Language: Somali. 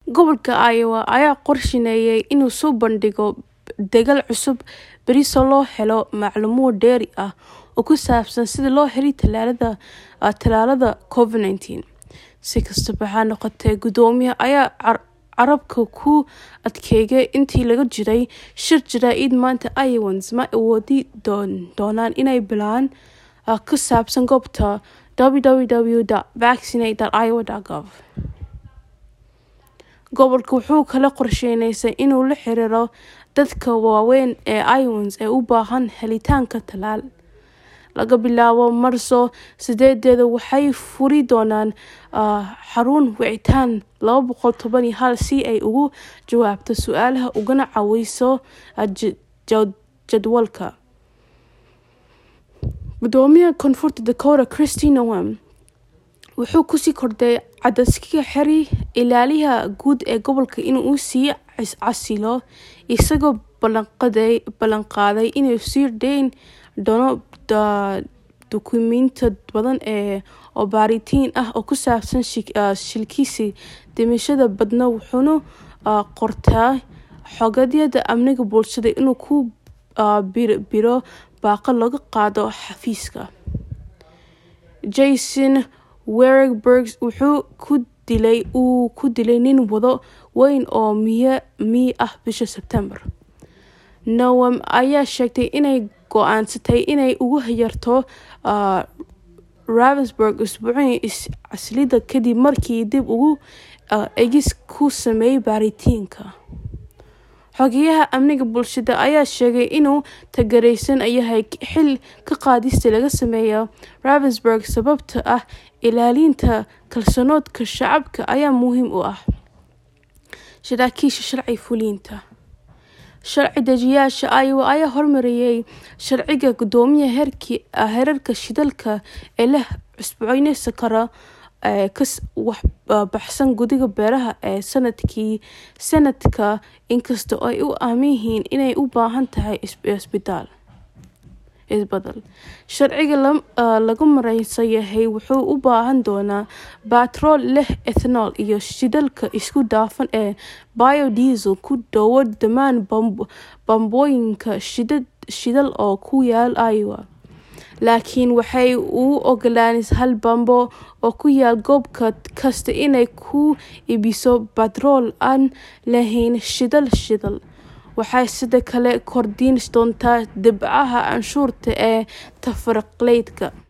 Gobolka Iowa ayaa qorsheynaya inuu soo bandhigo degal cusub berri si loo helo macluumaad dheeri ah oo ku saabsan sida loo helay tallaalada Covid-19. Si kastaba ha noqotee, guddoomiyaha ayaa carrabka ku adkeeyay intii lagu jiray shir jaraa'id maanta Iowans ma awoodi doonaan inay bilaan ku saabsan goobta www.vaccinate.iowa.gov. Gobolku wuxuu kaloo qorsheynayaa inuu la xiriiro dadka waaweyn ee Iowans ee u baahan helitaanka tallaal. Laga bilaabo Maarso sideededa, waxay furi doonaan xarun wicitaan laba boqol toban iyo hal si ay uga jawaabto su'aalaha ugana caawiso jadwalka. Guddoomiyaha Koonfurta Dakota Kristi Noem wuxuu ku sii kordhay cadaadiska xeer ilaaliyaha guud ee gobolka in uu sii casilo, isagoo ballanqaaday inuu sii dayn doono dukumiintiyo badan oo baaritaan ah oo ku saabsan shilkiisa dhimashada badnaa wuxuuna qortay xogayaha amniga bulshada inuu ku biiro baaqa looga qaado xafiiska. Jason Warrenberg wuxuu ku dilay uu ku dilay nin wado weyn oo miyi ah bishii Sebtembar. Noem ayaa sheegtay inay go'aansatay inay uga yeerto Ravensburg usbuucii is-casilida kadib markii dib u eegis ku sameeyay baaritaanka. Xogayaha amniga bulshada ayaa sheegay inuu taageersan yahay xil ka qaadista laga sameeyo Ravensburg sababtoo ah ilaalinta kalsoonida shacabka ayaa muhiim u ah. Saraakiisha sharci fulinta sharci dejiyayaasha Iowa ayaa hormariyay sharciga guddoomiyaha heerarka shidaalka ee la cusboonaysiin karo ee ka baxsan guddiga beeraha ee Senatka inkasta oo ay u aaminsan yihiin inay u baahan tahay isbeddel. Sharciga lagu muransan yahay wuxuu u baahan doonaa baatrool leh ethanol iyo shidaalka isku dhafan ee biodiesel ku dhowaad dhammaan bambooyinka shidaal oo ku yaal Iowa. Laakiin waxay u oggolaanaysaa hal bambo oo ku yaal goob kasta inay ku iibiso baatrool aan lahayn shidaal shidaal. Waxay sidoo kale kordhin doontaa dhibcaha canshuurta ee tafaariiqleedka.